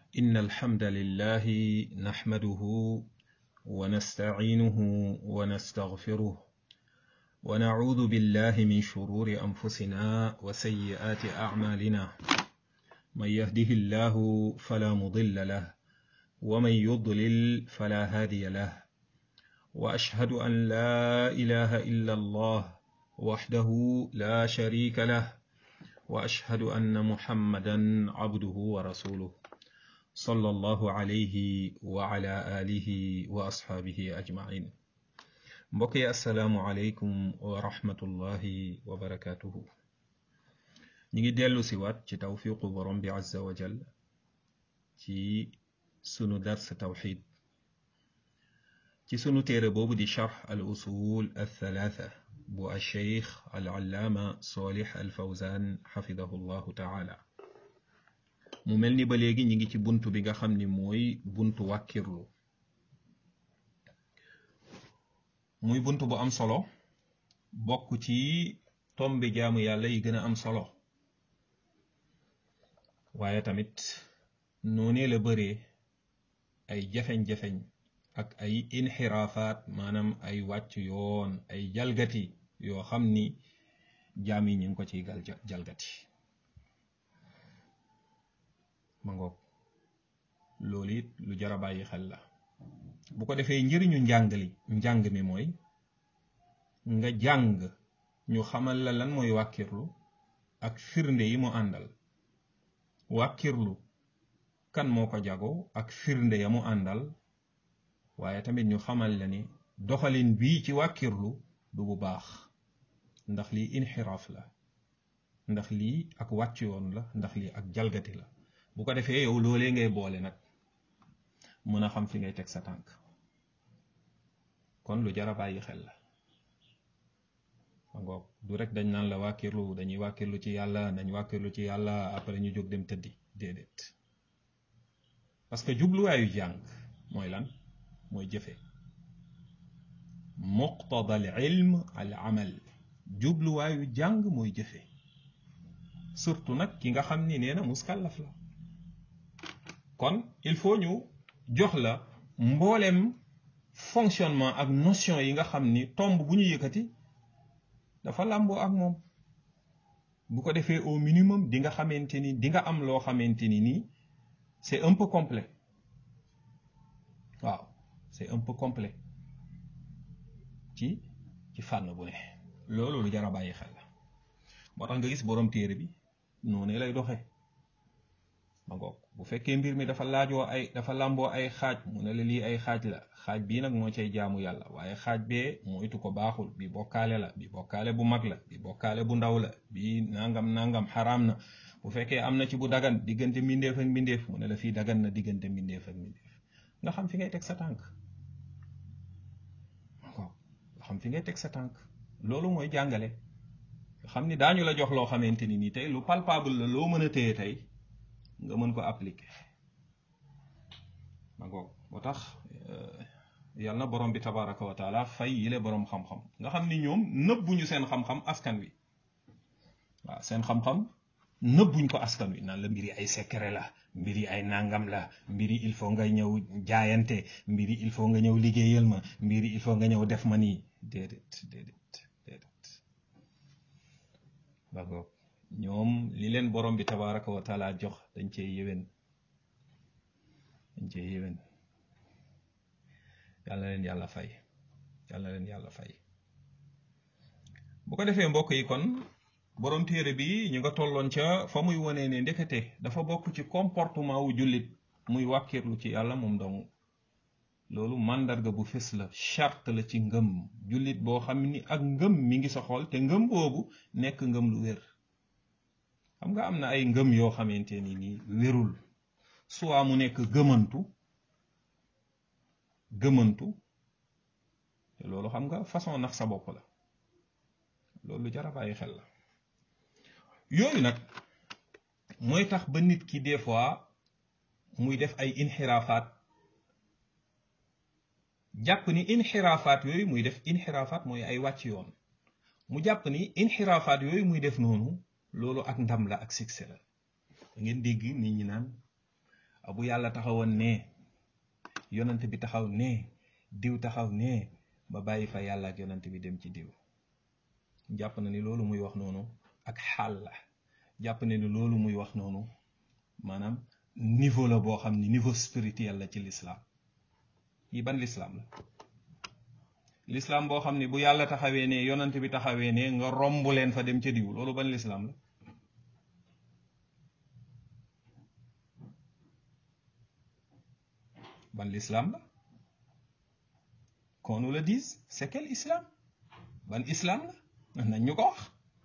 إن الحمد لله نحمده ونستعينه ونستغفره ونعوذ بالله من شرور أنفسنا وسيئات أعمالنا من يهده الله فلا مضل له ومن يضلل فلا هادي له وأشهد أن لا إله إلا الله وحده لا شريك له وأشهد أن محمدا عبده ورسوله صلى الله عليه وعلى آله وأصحابه أجمعين mbokki asalaamualeykum wa rahmatullahi wa barakatuhu ñi ngi dellu si waat ci tawfiqu borom bi azza wa jal ci sunu dars tawxid ci sunu téere boobu di charx al usul al thalatha bu alcheikh al allaama solih al fawzan xafidahu llahu taala mu mel ni ba léegi ñi ngi ci buntu bi nga xam ni mooy buntu wàkkirlu muy bunt bu am solo bokk ci tombi jaamu yàlla yi gën a am solo waaye tamit noonee la bëree ay jafeñ-jafeñ ak ay inxiraafaat maanaam ay wàcc yoon ay jalgati yoo xam ni jaam yi ñu ngi ko ciy gal jalgati ma ngoog loolu it lu jar a bàyyi xel la bu ko defee njëriñu njàngali njàng mi mooy nga jàng ñu xamal la lan mooy wàkkirlu ak firnde yi mu àndal wàkkirlu kan moo ko jago ak firnde ya mu àndal waaye tamit ñu xamal la ni doxalin bii ci wàkkirlu du bu baax ndax lii inxiraaf la ndax lii ak wàcc yoon la ndax lii ak jalgati la bu ko defee yow loolee ngay boole nag mën a xam fi ngay teg sa tànk kon lu jar a bàyyi xel la ngoog du rek dañ naan la wàkkirlu dañuy wàkkirlu ci yàlla dañ wàkkirlu ci yàlla après ñu jóg dem tëddi déedéet parce que jubluwaayu jàng mooy lan mooy jëfe muqtada al ilm al amal jubluwaayu jàng mooy jëfe surtout nag ki nga xam ni nee na muskallaf la kon il faut ñu jox la mboolem fonctionnement ak notion yi nga xam ni tomb bu ñu yëkkati dafa làmboo ak moom bu ko defee au minimum di nga xamante ni di nga am loo xamante ni nii c'est un peu complet waaw c'est un peu complet ci ci fànn bu ne loolu lu jar a bàyyi xel la moo tax nga gis borom téere bi noonu lay doxee ma ngoog bu fekkee mbir mi dafa laajoo ay dafa làmboo ay xaaj mu ne la lii ay xaaj la xaaj bii nag moo cay jaamu yàlla waaye xaaj bee moytu ko baaxul bi bokkaale la bi bokkaale bu mag la bi bokkaale bu ndaw la bi nangam nangam xaraam na bu fekkee am na ci bu dagan diggante mbindeef ak mbindeef mu ne la fii dagan na diggante mbindeef ak mbindeef nga xam fi ngay teg sa tànk waaw nga xam fi ngay teg sa tànk loolu mooy jàngale nga xam ni daañu la jox loo xamante ni nii tey lu palpable la loo mën a téye tey nga mën ko appliquer ma ngoog moo tax yàlla na borom bi tabaraka wa taala fay yile borom xam-xam nga xam ni ñoom nëbbuñu seen xam-xam askan wi waaw seen xam-xam nëbbuñ ko askan wi naan la mbiri ay secret la mbiri ay nangam la mbiri il faut nga ñëw jaayante mbiri il faut nga ñëw liggéeyal ma mbiri il faut nga ñëw def ma nii déedéet déedéet déedéet ba ngoog ñoom li leen borom bi tabaraka wa taala jox dañ cee yéwén dañ cee yéwén yàlla leen yàlla fay yàlla leen yàlla fay bu ko defee mbokk yi kon borom téere bi ñu nga tolloon ca fa muy wonee ne ndekete dafa bokk ci comportement wu jullit muy wàkkirlu ci yàlla moom dong loolu màndarga bu fés la charte la ci ngëm jullit boo xam ni ak ngëm mi ngi sa xol te ngëm boobu nekk ngëm lu wér xam nga am na ay ngëm yoo xamante ni nii wérul soit mu nekk gëmantu gëmantu te loolu xam nga façon nax sa bopp la loolu jar a bàyyi xel la yooyu nag mooy tax ba nit ki des fois muy def ay inxiraafaat jàpp ni inxiraafaat yooyu muy def inxiraafaat mooy ay wàcc yoon mu jàpp ni inxiraafaat yooyu muy def noonu loolu ak ndam la ak succès la da ngeen dégg nit ñi naan bu yàlla taxawoon ne yonant bi taxaw ne diw taxaw ne ba bàyyi fa yàlla ak yonant bi dem ci diw jàpp na ni loolu muy wax noonu ak xaal la jàpp na ni loolu muy wax noonu maanaam niveau la boo xam ni niveau spirituel la ci l'islam yi ban l'islam la l'islam boo xam ni bu yàlla taxawee ne yonant bi taxawee ne nga romb leen fa dem ca diw loolu ban l'islam la ban l'islam la qu'on nous le dise c'est quel islam ban islam la nañ ñu ko wax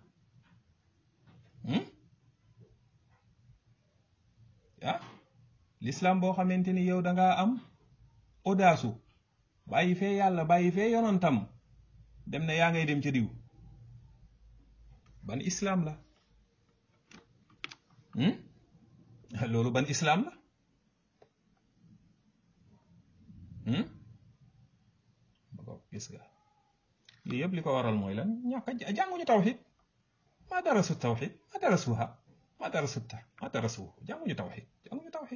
ah l'islam boo xamante ni yow da ngaa am audace bàyyi fee yàlla bàyyi fee yonantam dem na yaa ngay dem ca diw ban islam la loolu ban islam la ba gis nga lii yëpp li ko waral mooy lan ñàkk a jànguñu tawxid ma darasu tawxid ma darasuha ma darasu ta ma darasu jànguñu tawxid jànguñu tawxid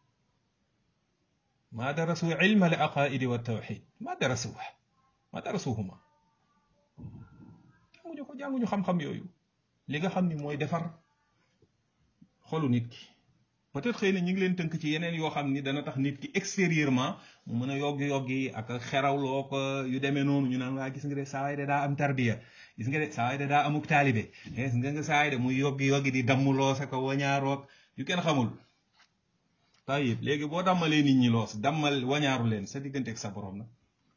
ma darasu ilma al aqaidi wa tawxid ma darasuha ma darasuhuma jànguñu ko jànguñu xam-xam yooyu li nga xam ni mooy defar xolu nit ki peut-être xëy na ñu ngi leen tënk ci yeneen yoo xam ni dana tax nit ki extérieurement mu mën a yoggi yoggi ak xerawloo ko yu demee noonu ñu naan waa gis nga de saa waay de daa am tarbiya gis nga de saa waay de daa amuk taalibe gis nga nga saa waay de muy yoggi yoggi di dammuloo sa ko wañaaroog yu kenn xamul tayib léegi boo dammalee nit ñi loos dammal wañaaru leen sa diggante ak sa borom na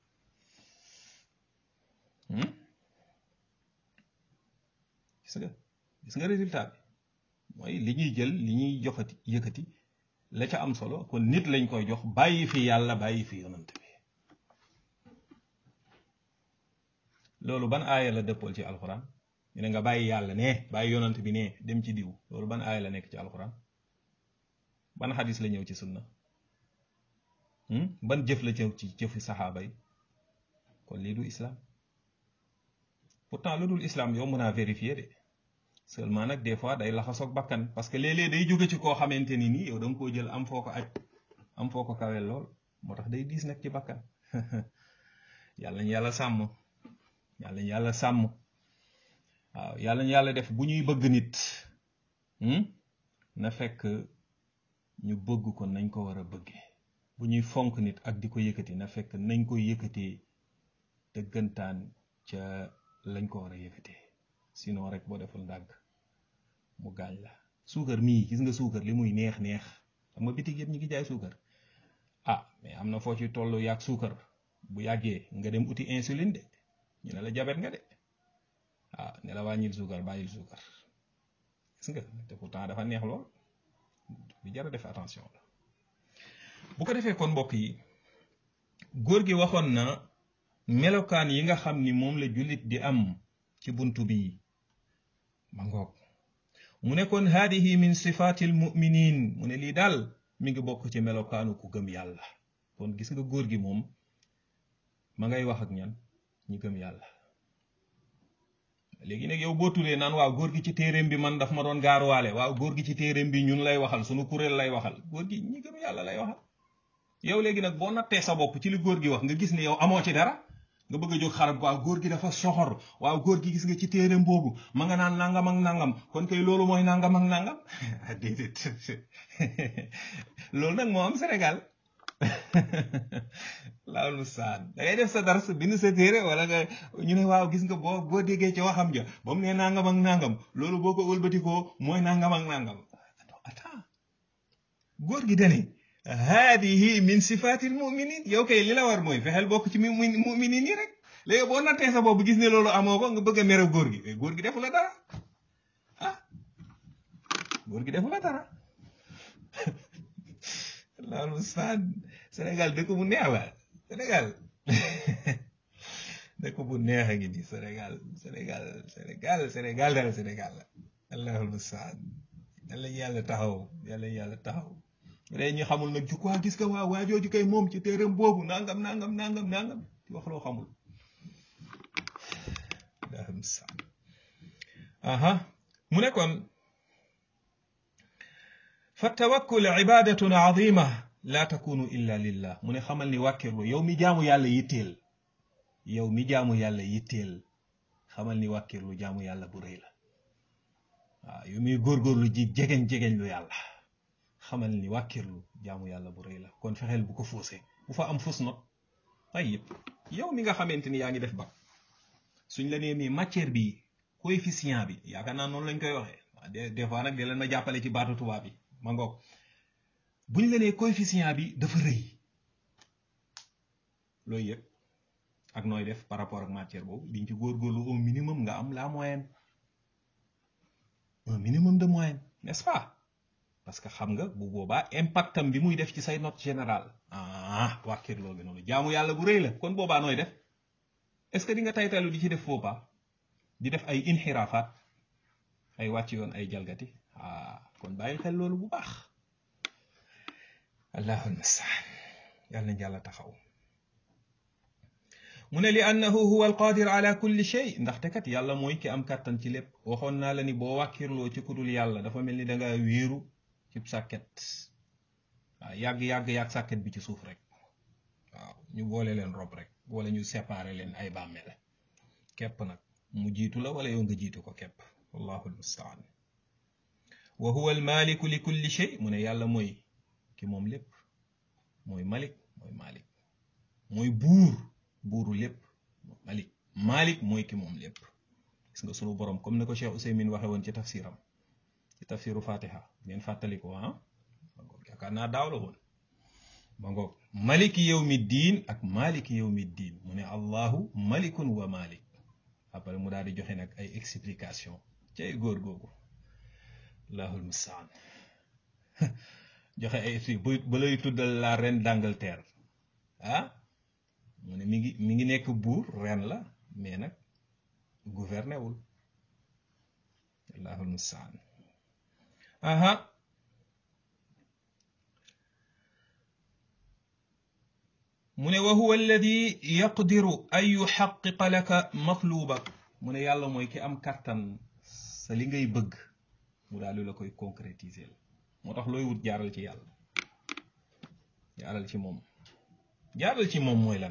gis nga gis nga résultat bi mooy li ñuy jël li ñuy joxati yëkkati la ca am solo kon nit lañ koy jox bàyyi fi yàlla bàyyi fi yonant bi loolu ban aaya la dëppool ci alxuraan ñu ne nga bàyyi yàlla ne bàyyi yonant bi ne dem ci diw loolu ban aaya la nekk ci alxuraan ban xadis la ñëw ci sunna ban jëf la ñëw ci jëfi saxaaba yi kon lii du islam pourtant lu dul islam yow mën a vérifier de seulement nag des fois day laxasoog bakkan parce que léeg-léeg day jóge ci koo xamante ni nii yow da nga koo jël am foo ko aj am foo ko kawel lool moo tax day diis nag ci bakkan yàlla ñu yàlla sàmm yàlla ñu yàlla sàmm waaw yàlla ñu yàlla def bu ñuy bëgg nit na fekk ñu bëgg ko nañ ko war a bëggee bu ñuy fonk nit ak di ko yëkkati na fekk nañ ko yëkkatee dëggantaan ca lañ ko war a yëkkatee sinon rek boo deful ndàgg mu gaañ la suukar mii gis nga suukar li muy neex neex xam nga bitig yëpp ñu ngi jaay suukar ah mais am na foo ci tollu yàgg suukar bu yàggee nga dem uti insuline de ñu ne la jabet nga de ah ne la wàññil suukar bàyyil suukar gis nga te pourtant dafa neex lool bi jar a def attention la bu ko defee kon mbokk yi góor gi waxoon na melokaan yi nga xam ni moom la jullit di am ci buntu bi ma ngoog mu ne kon haadihi min sifaatil muminin mu ne lii daal mi ngi bokk ci melokaanu ku gëm yàlla kon gis nga góor gi moom ma ngay wax ak ñan ñi gëm yàlla léegi nag yow boo turee naan waaw góor gi ci téeréem bi man daf ma doon gaaruwaale waaw góor gi ci téeréem bi ñun lay waxal sunu kuréel lay waxal góor gi ñi gëm yàlla lay waxal yow léegi nag boo nattee sa bopp ci li góor gi wax nga gis ne yow amoo ci dara nga bëgg a jóg xarab waaw góor gi dafa soxor waaw góor gi gis nga ci téeréem boobu ma nga naan nangam ak nangam kon kay loolu mooy nangam ak nangam déedéet loolu nag moo am Sénégal laawul mustaan da ngay def sa dars bind sa téere wala nga ñu ne waaw gis nga boo boo déggee ci waxam ja ba mu ne nangam ak nangam loolu boo ko wëlbatikoo mooy nangam ak nangam attends góor gi dane haadihi min sifatil muminin yow kay li la war mooy fexeel bokk ci muminin yi rek léegi boo nattee sa bopp gis ne loolu amoo ko nga bëgg a mere góor gi góor gi defu la dara ah góor gi defu la dara loolu saan Sénégal dëkk bu neex la Sénégal dëkk bu neex a ngi nii Sénégal Sénégal Sénégal Sénégal daal Sénégal la allahul mustaan yàlla yàlla taxaw yàlla yàlla taxaw léegi ñu xamul nag ju quoi gis nga waa waajooju kay moom ci téeram boobu nangam nangam nangam nangam ci wax loo xamul allahul mustaan aha mu ne kon fa tawakkul ibadatun azima la takunu illa lillah mu ne xamal ni wàkkirlu yow mi jaamu yàlla yitteel yow mi jaamu yàlla yitteel xamal ni wàkkirlu jaamu yàlla bu rëy la waaw yow mi góorgóorlu ji jegeñ-jegeñ lu yàlla xamal ni wàkkirlu jaamu yàlla bu rëy la kon fexeel bu ko fuuse bu fa am fus not ay yëpp yow mi nga xamante ni yaa ngi def ba suñ la nee mi matière bi coefficient bi yaakaar naa noonu lañ koy waxee des des fois nag di leen ma jàppale ci baatu tubaab bi ma ngoog buñ la nee coefficient bi dafa rëy looy yëg ak nooy def par rapport ak matière boobu diñ ci góorgóorlu au minimum nga am la moyenne un minimum de moyenne n'est-ce pas parce que xam nga bu boobaa impactam bi muy def ci say note générale ah wàkkir loolu noonu jaamu yàlla bu rëy la kon boobaa nooy def est-ce que di nga taytalu di ci def faux pas di def ay inxiraafaat ay wàcc yoon ay jalgati ah kon bàyyil xel loolu bu baax allahul mustaan yàlla nañ yàlla taxaw mu ne li annahu huwa alqadir ala kulli shay ndaxte kat yàlla mooy ki am kàttan ci lépp waxoon naa la ni boo wàkkirloo ci kudul yàlla dafa mel ni da nga wéeru ci sàkket waaw yàgg-yàgg yàgg sàkket bi ci suuf rek waaw ñu boole leen rob rek wala ñu séparer leen ay bàmmeel képp nag mu jiitu la wala yow nga jiitu ko képp wallahu almustaan wa huwa almaliku li kulli shay mu ne yàlla mooy ki moom lépp mooy malik mooy malik mooy buur buuru lépp malik malik mooy ki moom lépp gis nga sunu borom comme ni ko Cheikh Ousaymin waxe woon ci tafsiram ci tafsiru fatiha ngeen fàttali ko ah ma ngoog yaakaar naa daaw la woon ma ngoog maliki yawmi diin ak maliki yawmi diin mu ne allahu malikun wa malik après mu daal di joxe nag ay explication cay góor googu allahul mustaan joxe ay bu ba lay tuddal la reine d'Angleterre ah mu ne mi ngi mi ngi nekk buur ren la mais nag gouverné wul allahul mustaan aha mu ne wa huwa alladi yaqdiru an yuxaqiqa laka matlubak mu ne yàlla mooy ki am kàttan sa li ngay bëgg mu daal di la koy concrétiser moo tax looy wut jaaral ci yàlla jaaral ci moom jaaral ci moom mooy lan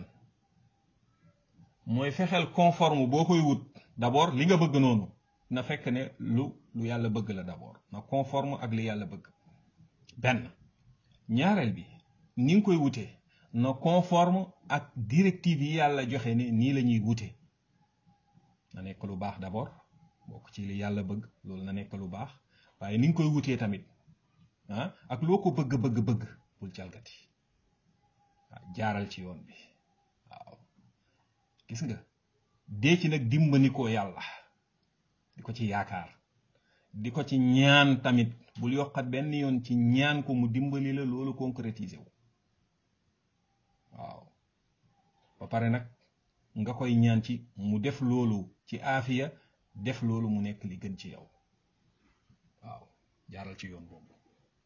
mooy fexeel conforme boo koy wut d'abord li nga bëgg noonu na fekk ne lu lu yàlla bëgg la d'abord na conforme ak li yàlla bëgg benn ñaareel bi ni nga koy wutee na conforme ak directive yi yàlla joxe ne nii la ñuy wute na nekk lu baax d'abord bokk ci li yàlla bëgg loolu na nekk lu baax waaye ni nga koy wutee tamit ah ak loo ko bëgg bëgg bëgg bul jalgati waaw jaaral ci yoon bi waaw gis nga dee ci nag dimbali ko yàlla di ko ci yaakaar di ko ci ñaan tamit bul yokkat benn yoon ci ñaan ko mu dimbali la loolu concrétiser wu waaw ba pare nag nga koy ñaan ci mu def loolu ci aafiya def loolu mu nekk li gën ci yow waaw jaaral ci yoon boobu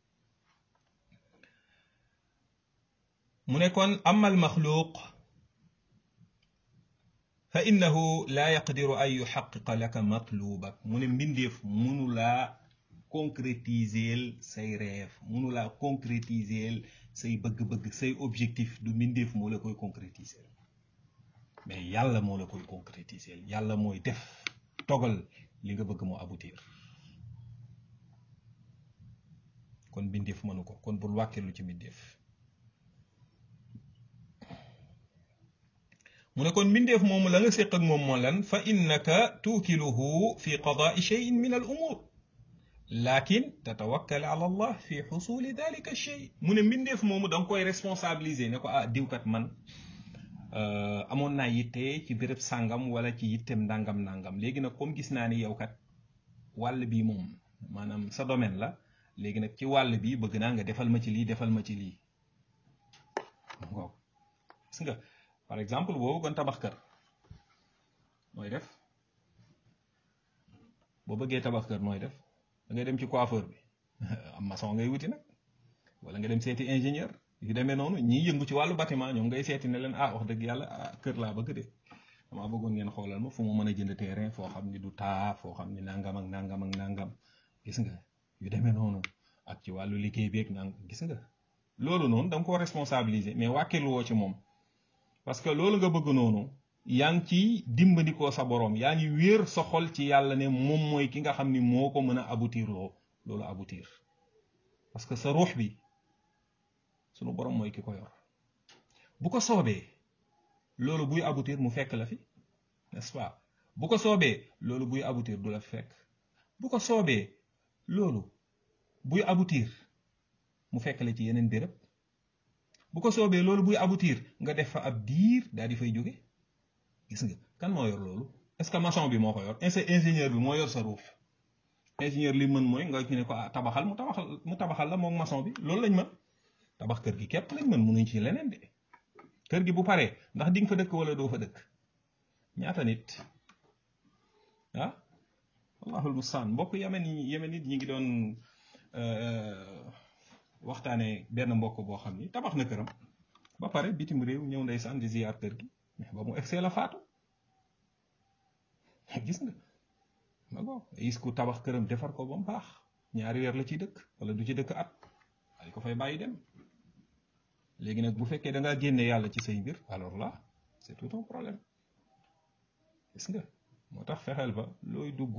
mu ne kon amal maxluuq fa innahu laa yaqdiru an yuxaqiqa laka matlubak mu ne mbindeef munu laa concrétiser say rêve munu laa concrétiser say bëgg-bëgg say objectif du mbindeef moo la koy concrétiser mais yàlla moo la koy concrétiser yàlla mooy def togal li nga bëgg mu aboutir kon mbindeef mënu ko kon bul wàkkeelu ci mbindeef mu ne kon mbindeef moomu la nga séq ak moom moo lan fa innaka tuukiluhu fi qadaai cheyin min al umur lakin tatawakkal ala allah fi xusuli dalika chey mu ne mbindeef moomu da nga koy responsabiliser ne ko ah diwkat man amoon naa yitte ci béréb sàngam wala ci yittem ndàngam ndàngam léegi nag comme gis naa ni yow kat wàll bi moom maanaam sa domaine la léegi nag ci wàll bi bëgg naa nga defal ma ci lii defal ma ci lii gis nga par exemple boo bëggoon tabax kër nooy def boo bëggee tabax kër nooy def da ngay dem ci coiffeur bi am maçon ngay wuti nag wala nga dem seeti ingénieur yu demee noonu ñiy yëngu ci wàllu bâtiment ñoom ngay seeti ne leen ah wax dëgg yàlla ah kër laa bëgg de damaa bëggoon ngeen xoolal ma fu mu mën a jënd terrain foo xam ni du taa foo xam ni nangam ak nangam ak nangam gis nga yu demee noonu ak ci wàllu liggéey beeg nang gis nga loolu noonu da nga ko responsabiliser mais wàkkilu woo ci moom parce que loolu nga bëgg noonu yaa ngi ci dimbandikoo sa borom yaa ngi wéer sa xol ci yàlla ne moom mooy ki nga xam ni moo ko mën a aboutir loo loolu aboutir parce que sa ruux bi sunu borom mooy ki ko yor bu ko soobee loolu buy aboutir mu fekk la fi n'est-ce pas bu ko soobee loolu buy aboutir du la fi fekk bu ko soobee loolu buy aboutir mu fekk la ci yeneen béréb bu ko soobee loolu buy aboutir nga def fa ab diir daal di fay jóge gis nga kan moo yor loolu est-ce que maçon bi moo ko yor est-ce que ingénieur bi moo yor sa ruuf ingénieur li mën mooy nga ne ko ah tabaxal mu tabaxal mu tabaxal la moom maçon bi loolu lañ mën tabax kër gi képp lañ mën mënuñ ci leneen de kër gi bu paree ndax di nga fa dëkk wala doo fa dëkk ñaata nit ah wallahul mustaan mbokk yemen yi yemen nit ñi ngi doon waxtaanee benn mbokk boo xam ni tabax na këram ba pare bitim réew ñëw ndeysaan di ziyaar kër gi mais ba mu egsee la faatu gis nga ma go gis ku tabax këram defar ko ba mu baax ñaari weer la ciy dëkk wala du ci dëkk at ay ko fay bàyyi dem léegi nag bu fekkee da ngaa génne yàlla ci say mbir alors là c'est tout un problème gis nga moo tax fexeel ba looy dugg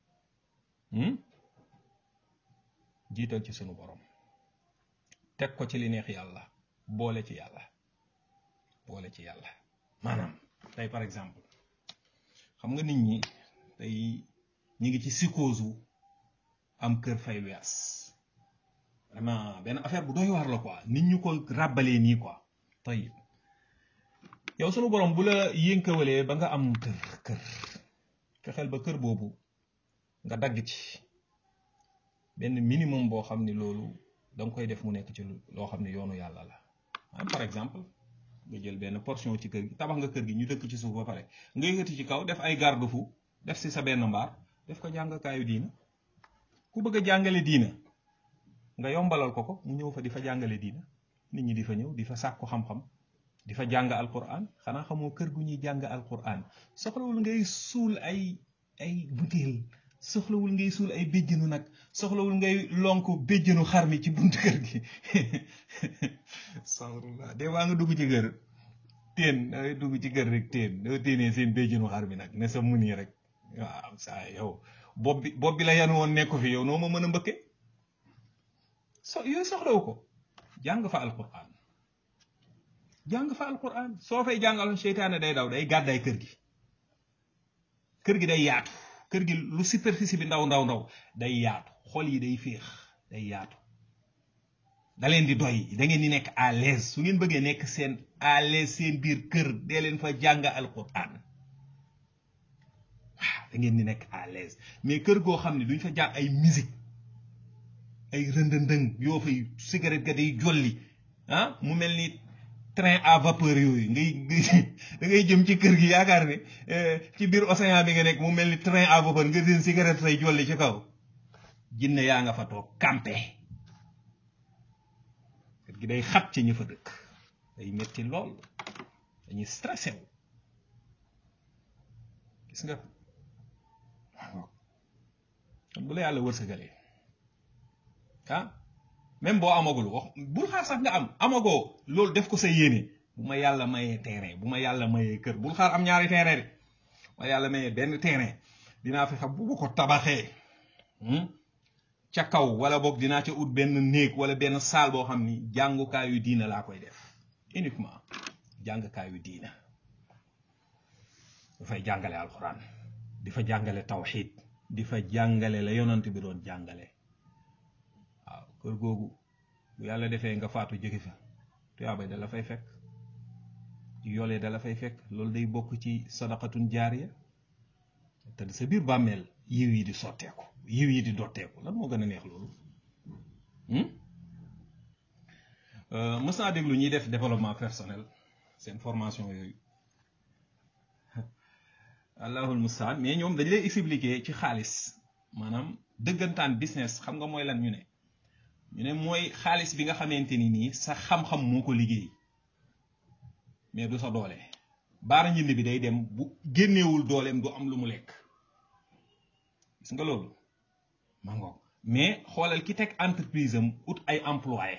jiital ci sunu borom teg ko ci li neex yàlla boole ci yàlla boole ci yàlla maanaam tey par exemple xam nga nit ñi tey ñi ngi ci psychose am kër fay wees vraiment benn affaire bu doy waar la quoi nit ñu ko ràbbalee nii quoi tayib yow sunu borom bu la yënkawalee ba nga am kër kër fexeel ba kër boobu nga dagg ci benn minimum boo xam ni loolu da nga koy def mu nekk ci loo xam ne yoonu yàlla la ah par exemple nga jël benn portion ci kër gi tabax nga kër gi ñu dëkk ci suuf ba pare nga yëkkati ci kaw def ay garde-fou def si sa benn mbaar def ko jàngkaayu diina ku bëgg a jàngale diina nga yombalal ko ko mu ñëw fa di fa jàngale diina nit ñi di fa ñëw di fa sàkku xam-xam di fa jàng alquran xanaa xamoo kër gu ñuy jàng alquran soxlawul ngay suul ay ay butéel soxlawul ngay suul ay béjjënu nag soxlawul ngay lonk béjjënu xar mi ci buntu kër gi sawrullah de waa nga dugg ci kër teen dangay dugg ci kër rek teen doo téenee seen béjjënu xar mi nag ne sa mun yi rek waaw saa yow bopp bi bopp bi la yan woon nekku fi yow noo ma mën a mbëkke so yooyu soxlawu ko jàng fa alquran jàng fa alquran soo fay jàngal seytaane day daw day gàddaay kër gi kër gi day yaatu kër gi lu superficie bi ndaw ndaw ndaw day yaatu xol yi day féex day yaatu da leen di doy da ngeen di nekk à l'aise su ngeen bëggee nekk seen à l'aise seen biir kër dee leen fa jàng alquran waaw da ngeen di nekk à l'aise mais kër goo xam ne duñ fa jàng ay musique ay rëndëndëng yoo fay cigarette ga day jolli ah mu mel ni train à vapeur yooyu ngay da ngay jëm ci kër gi yaakaar ne ci biir océan bi nga nekk mu mel ni train à vapeur nga seen cigarette say jolli ci kaw jinne yaa nga fa toog campé kër gi day xat ci ñi fa dëkk day metti lool dañuy stressé wu gis nga kon bu la yàlla wërsëgalee ah même boo amagul wax bul xaar sax nga am amagoo loolu def ko sa yéene bu ma yàlla mayee terrain bu ma yàlla mayee kër bul xaar am ñaari terrain de ma yàlla mayee benn terrain dinaa fexe bu ma ko tabaxee ca kaw wala boog dinaa ca ut benn néeg wala benn saal boo xam ni jàngukaayu diina laa koy def uniquement jàngukaayu diina dafay jàngale alxuraan di fa jàngale tawxiid di fa jàngale la yonant bi doon jàngale waaw kër googu bu yàlla defee nga faatu jóge fa tuyaabay da la fay fekk yolee da la fay fekk loolu day bokk ci sadaqatun jaariya te sa biir bàmmeel yiw yi di sotteeku yiw yi di dotteeku lan moo gën a neex loolu mës naa déglu ñuy def développement personnel seen formation yooyu allahul mustaan mais ñoom dañ lay expliquer ci xaalis maanaam dëggantaan business xam nga mooy lan ñu ne ñu ne mooy xaalis bi nga xamante ni nii sa xam-xam moo ko liggéey mais du sa doole baara njënd bi day dem bu génneewul dooleem du am lu mu lekk gis nga loolu ma ngoog mais xoolal ki teg entreprise am ut ay employé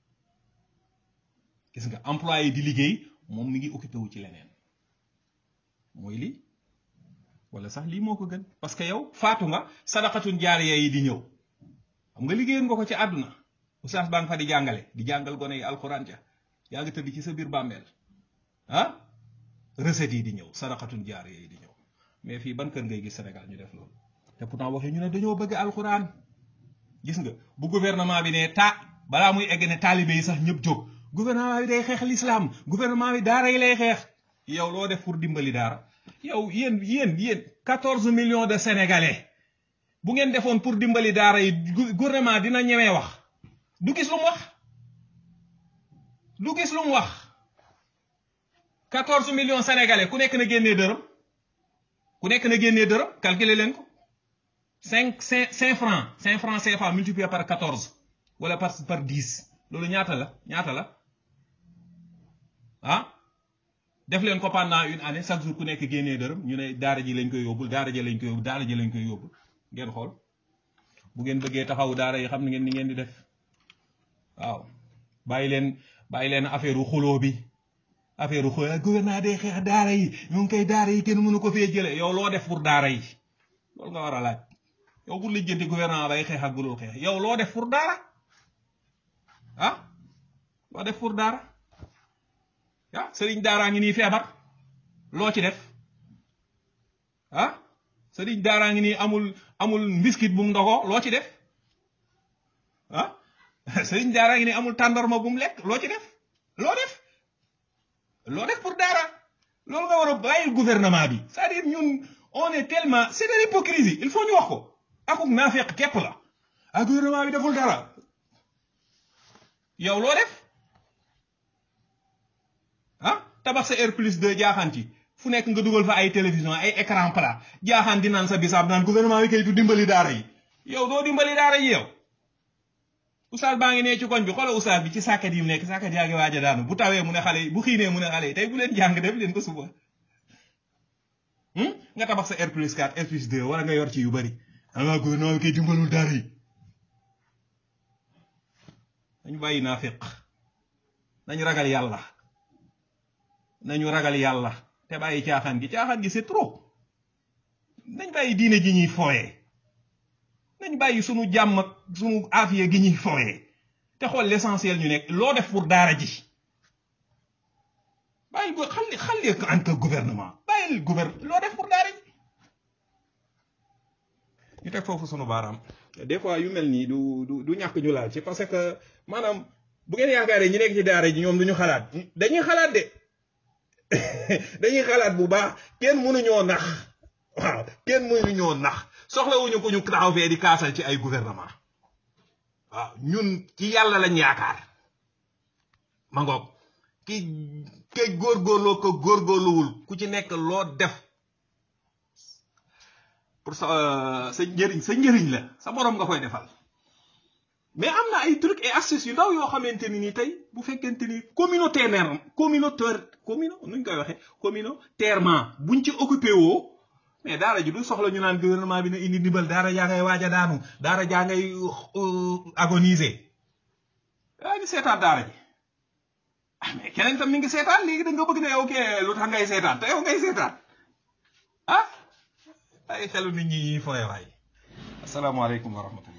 gis nga employé di liggéey moom mi ngi occupé wu ci leneen mooy lii wala sax lii moo ko gën parce que yow faatu nga sadaqatun jaariya yi di ñëw xam nga liggéeyoon nga ko ci àdduna oustaz baa nga fa di jàngale di jàngal gone yi alxuraan ca yaa ngi tëdd ci sa biir bàmmeel ah recettes yi di ñëw sadaqatun jaariya yi di ñëw mais fii ban kër ngay gis Sénégal ñu def loolu te pourtant waxee ñu ne dañoo bëgg alxuraan gis nga bu gouvernement bi ne ta balaa muy egg ne taalibe yi sax ñëpp jóg gouvernement bi day xeex l'islam gouvernement bi daara yi lay xeex yow loo def pour dimbali daara yow yéen yéen yéen quatorze millions de sénégalais bu ngeen defoon pour dimbali daara yi gouvernement dina ñemee wax du gis lu mu wax du gis lu mu wax quatorze millions sénégalais ku nekk na génnee dërëm ku nekk na génnee dërëm calculer leen ko cinq cinq cinq francs cinq francs CFA multiplié par quatorze wala par par dix loolu ñaata la ñaata la ah def leen ko pendant une année chaque jour ku nekk génnee dërëm ñu ne daara ji lañ koy yóbbul daara ji lañ koy yóbbul daara ji lañ koy yóbbul ngeen xool bu ngeen bëggee taxaw daara yi xam ngeen ni ngeen di def waaw bàyyi leen bàyyi leen affaire xuloo bi affaire xuloo gouvernement day xeex daara yi ñu ngi koy daara yi kenn mënu ko fee jële yow loo def pour daara yi loolu nga war a laaj yow bu lijjanti gouvernement bay xeex ak bu dul xeex yow loo def pour daara ah loo def pour daara ah sëriñ daaraa ngi nii feebar loo ci def ah sëriñ daaraa ngi nii amul amul mbiskit bu mu ndogoo loo ci def ah sëriñ daaraa ngi nii amul tàndarma bu mu lekk loo ci def loo def loo def pour daara loolu nga war a bàyyil gouvernement bi c'est-à-dire ñun on est tellement c'est de l'hypocrisie il faut ñu wax ko akuk naafeq képp la ah gouvernement bi deful dara yow loo def ah tabax sa air plus 2 jaaxaan ci fu nekk nga dugal fa ay télévision ay écran plat jaaxaan di naan sa bisaab naan gouvernement bi kay du dimbali daara yi yow doo dimbali daara yi yow oustaz baa ngi nee ci koñ bi xoolal oustaz bi ci sàkket yi mu nekk sàkket yaa ngi waaj a daanu bu tawee mu ne xale yi bu xiinee mu ne xale yi tey bu leen jàng def leen ko suba nga tabax sa air plus 4 air plus 2 wala nga yor ci yu bari ama gouvernement bi kay dimbalul daara yi nañu bàyyi naafiq nañu ragal yàlla nañu ragal yàlla te bàyyi caaxaan gi caaxaan gi c'est trop nañ bàyyi diine ji ñuy fooyee nañ bàyyi sunu jàmm ak sunu afiya gi ñuy fooyee te xool l'essentiel ñu nekk loo def pour daara ji bàyyi ba xalli xalli en que gouvernement bàyyil gouvernement loo def pour daara ji ñu teg foofu sunu baaraam des fois yu mel nii du du du ñàkk ñu laal ci parce que maanaam bu ngeen yaakaaree ñi nekk ci daara ji ñoom duñu xalaat dañuy xalaat de dañuy xalaat bu baax kenn mënuñoo nax waaw kenn mënuñoo nax soxlawuñu ko ñu taxaw fee di kaasal ci ay gouvernement waaw ñun ci yàlla lañ yaakaar ma ngoog ki kay góorgóorloo ko góorgóorluwul ku ci nekk loo def pour sa sa njëriñ sa njëriñ la sa borom nga koy defal mais am na ay trucs et astuces yu ndaw yoo xamante ni ni tey bu fekkente ni communautaire communautaire commune nuñ koy waxee communautairement buñ ci occupé woo mais daara ji du soxla ñu naan gouvernement bi na indi ndimbal daara jaa ngay waaj a daanu daara jaa ngay agoniser yaa ngi seetaan daara ji ah mais keneen tam mi ngi seetaan léegi da nga bëgg ne yow kee lu tax ngay seetaan te yow ngay seetaan ah ay xelu nit ñi fooye waay asalaamaaleykum wa rahmatullah